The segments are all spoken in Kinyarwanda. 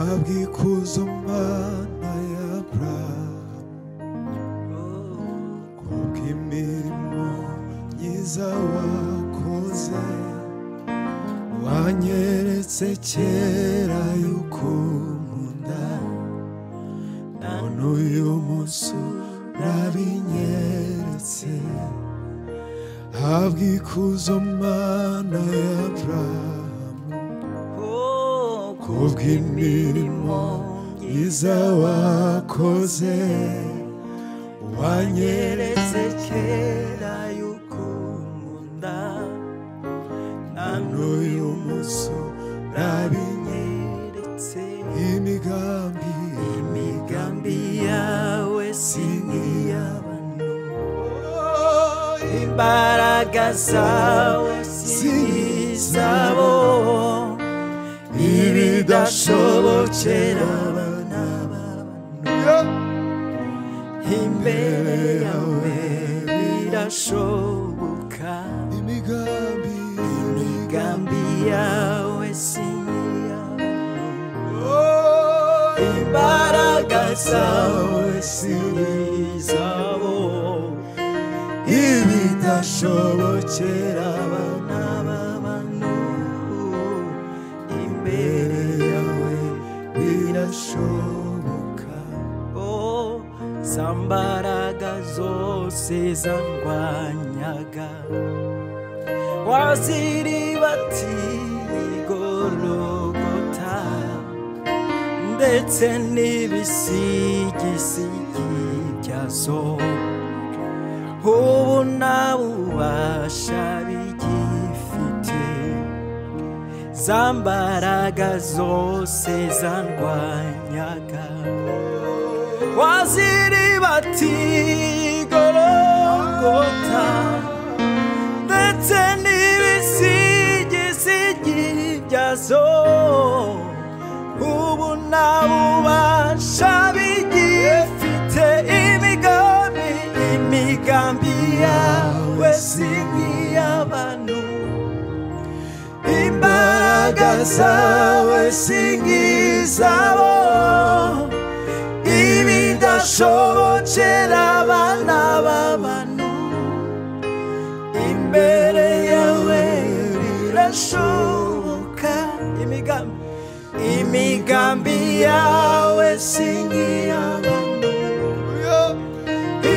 ngikuza Mana y'Aburahamu kubwo imirimo myiza wakoze wanyeretse kera yuko nkunda none uyu munsi urabinyeretse habwa ikuzo Mana y'Aburahamu kubwo imirimo myiza wakoze wanyeretse kera yuko nkunda na n'uyu munsi urabinyeretse imigambi imigambi yawe si nk'iy'abantu imbaraga zawe si nk'izabo ibidashobokera abana b'abantu imbere yawe birashoboka imigambi imigambi yawe si iy'abantu imbaraga zawe si izabo ibidashobokera abana b'abantu imbere yawe birashoboka oh zambaraga zose zangwanyaga waziribatiye igorogota ndetse n'ibisigisigi byazo ubu nta bubasha bigifite za mbaraga zose zandwanyaga waziribati gorogota ndetse n'ibisigisigi byazo ubu nta bubasha bigifite imigambi imigambi yawe si nk'iy'abantu imbaraga zawe singizabo ibidashobokera abana b'abantu imbere yawe birashoboka imigambi imigambi yawe singiy'abantu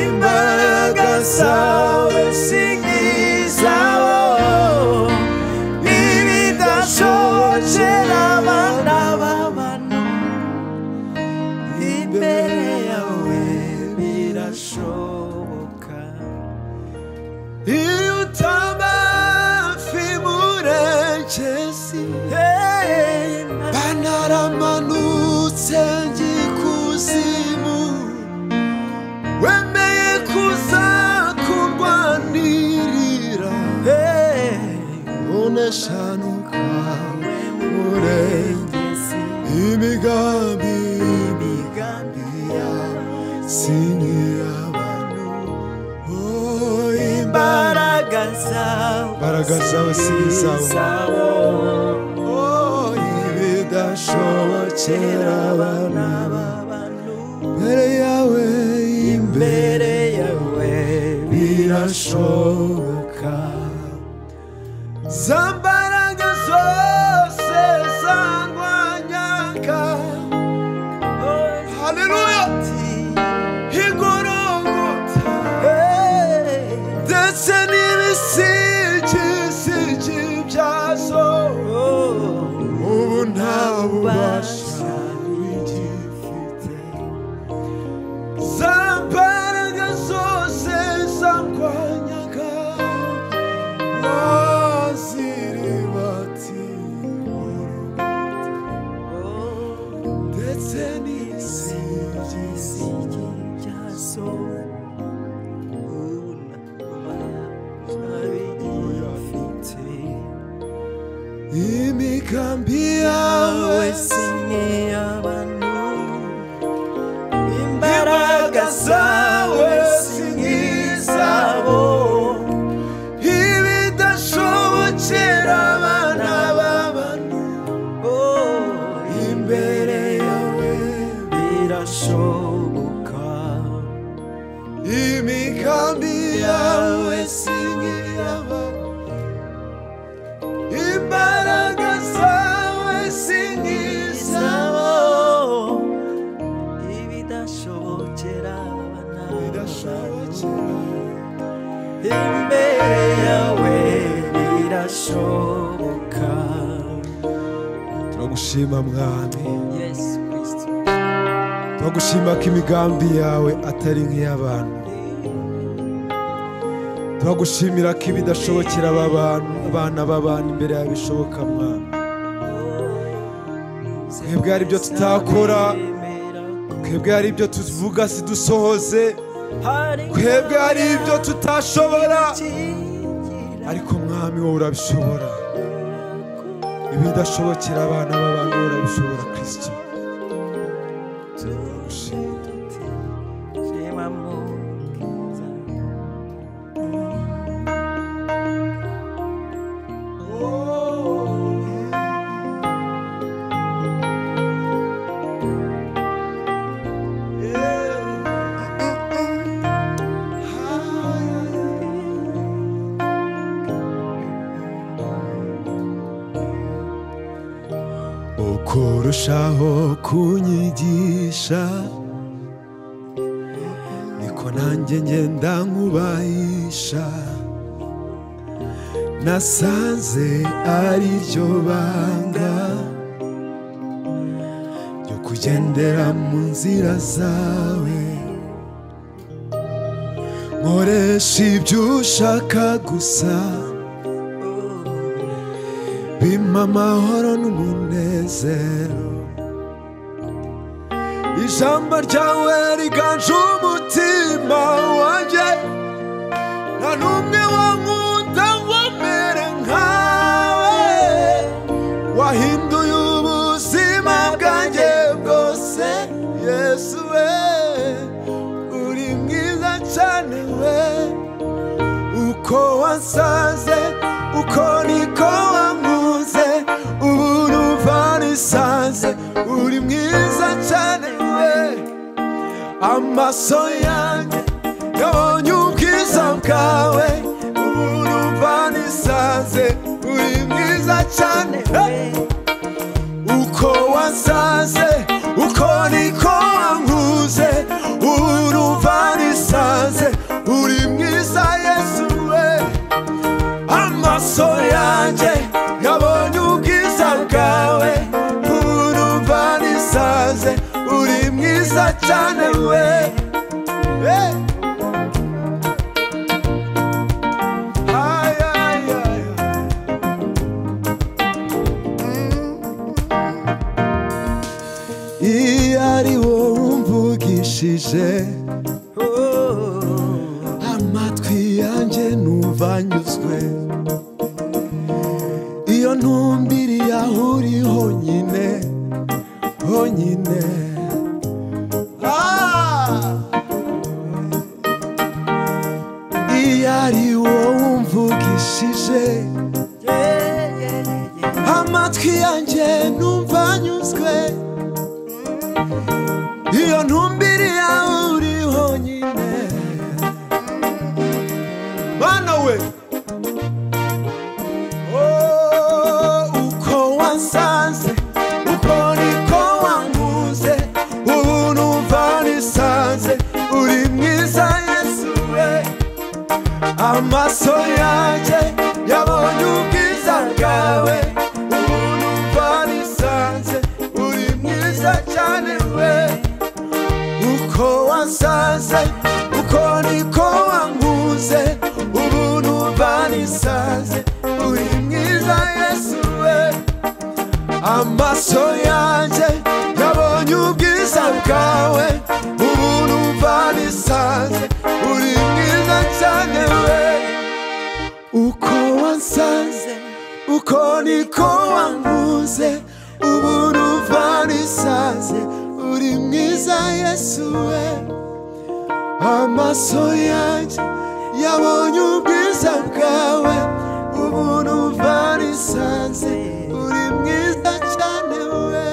imbaraga zawe singizabo ibidashobokera abana b'abantu imbere yawe birashoboka iyo utaba hafi murekezi banaramanutse ngikuzimu wemeye kuzakurwanirira uneshanuka murenge imigambi imigambi ya siniyabanu oh imbaraga imbaraga zawe imbaraga zawe si izawe oh ibidashobokera abana b'abantu imbere yawe imbere imbere yawe birashoboka za mbaraga zose zangwanyaga haleluya igorogota ndetse n'ibisigisigi byazo ubu nta bubasha bigifite za mbaraga zose zangwanyaga naziribati ndetse n'ibisigisigi imigambi yawe imbaraga zawe si nk'izabo ibidashobokera abana b'abantu imbere yawe ubufasha bukaba imigambi yawe singiraba imbaraga zawe singizaba izabo ibidashobokera abana bidashobokera imbere yawe birashoboka turagushima mwami yesu kristo turagushima ko imigambi yawe atari nk'iy'abantu turagushimira ko ibidashobokera aba bantu abana b'abantu imbere yawe bishoboka mwami Mwebwe hari ibyo tutakora twebwe hari ibyo tuvuga sidusohoze twebwe hari ibyo tutashobora ariko mwami wowe urabishobora ibidashobokera abana b'abantu wowe urabishobora kirisito turagushima ukurushaho kunyigisha niko nanjye ngenda nkubahisha nasanze ari ryo banga ryo kugendera mu nzira zawe nkoresha ibyo ushaka gusa bimpa amahoro n'umunezero ijambo ryawe riganje umutima wanjye nta n'umwe wankunda ngo mere nkawe wahinduye ubuzima bwanjye bwose yesu we uri mwiza cyane we uko wasaze uko niko wanguze ubu numva nisanze uri mwiza cyane we amaso yanjye yabonye ubwiza bwawe ubu numva nisanze uri mwiza cyane hey! uko wasaze uko niko wankuze urumva nisanze uri mwiza yesu we amaso yanjye yabonye ubwiza bwawe urumva nisanze uri mwiza cyane we Hey! Ay, ay, ay, ay. iyo ari wowe umvugishije amatwi yanjye numva anyuzwe iyo ntumbiriye aho uri honyine honyine Ah! iyo ari wowe umvugishije amatwi yanjye numva anyuzwe iyo ntumbiri yawe uri honyine mana we Oh, uko wansanze uko niko wanguze ubu numva nisanze uri mwiza yesu we amaso yanjye yabonye ubwiza bwawe ubu numva nisanze uri mwiza cyane we uko wasaze uko niko wanguze ubu numva nisanze uri mwiza yesu we amaso yanjye yabonye ubwiza bwawe ubu numva nisanze uri mwiza cyane we uko wansanze uko niko wanguze ubu numva nisanze uri mwiza yesu we amaso yanjye yabonye ubwiza bwawe ubu numva nisanze uri mwiza cyane we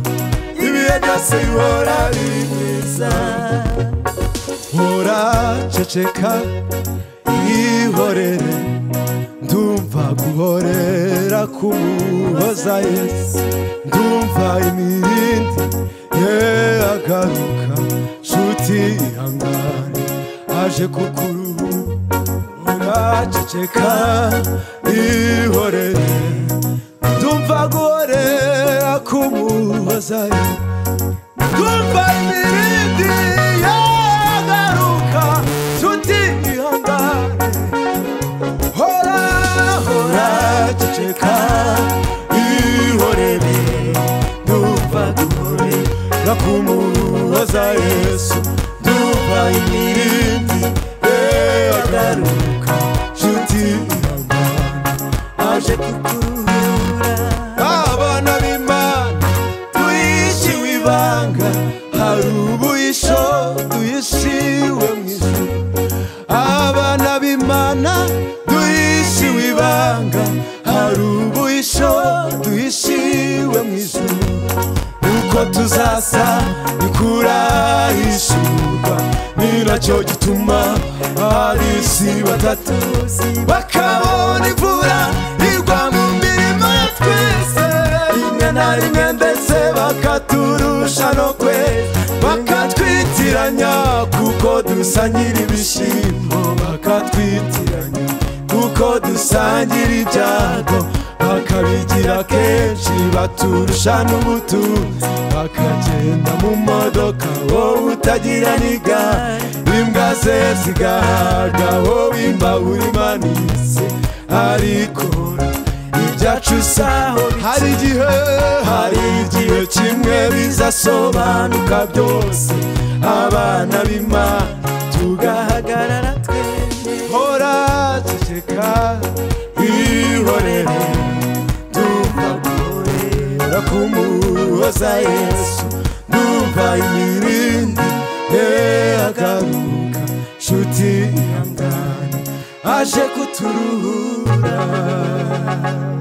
byose bihora biri byiza hora ceceka ihorere ndumva guhorera kumuhoza yesu ndumva imirindi ye agaruka nshuti ihangane aje kukuruhu hora ceceka ihorere ndumva guhorera kumuhoza yesu Kumva imirindi yagaruka nshuti ihangane hora hora ceceka ihorere ndumva duhore gakumuhoza yesu ndumva imirindi yagaruka nshuti ihangane aje kukurura abana b'imana duhishiwe ibanga hari ubuhisho duhishiwe mu ijuru abana b'imana duhishiwe ibanga hari ubuhisho duhishiwe mu ijuru uko tuzasa ntikurahishurwa ni nacyo gituma abari isi batatu bakabona imvura igwa mu mirima ya twese rimwe na rimwe ndetse bakaturusha no kwe bakatwitiranya kuko dusangira ibishyimbo bakatwitiranya kuko dusangira ibyago bakabigira kenshi baturusha n'ubutunzi bakagenda mu modoka wowe utagira n'igare imbwa ze zigahaga wowe imbabura imanitse ariko ibyacu saho hari igihe hari igihe kimwe bizasobanuka byose abana b'imana tugahagarara tugahagarara twemye hora ceceka ihorere ndumva guhorera kumuhoza yesu ndumva imirindi ye agaruka nshuti ihangane aje kuturuhura